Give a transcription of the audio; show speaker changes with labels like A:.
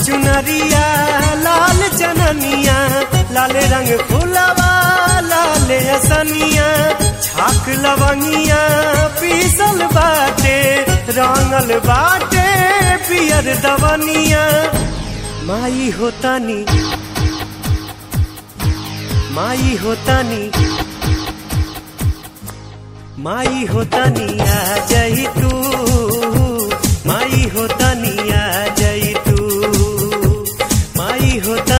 A: चुनरिया लाल चननिया लाल रंग फुलवा लाल असनिया छाक लवंगिया पीसल बाटे रंगल बाटे पियर दवनिया माई होतानी माई होतानी माई होतानी आ जाई तू माई होतानी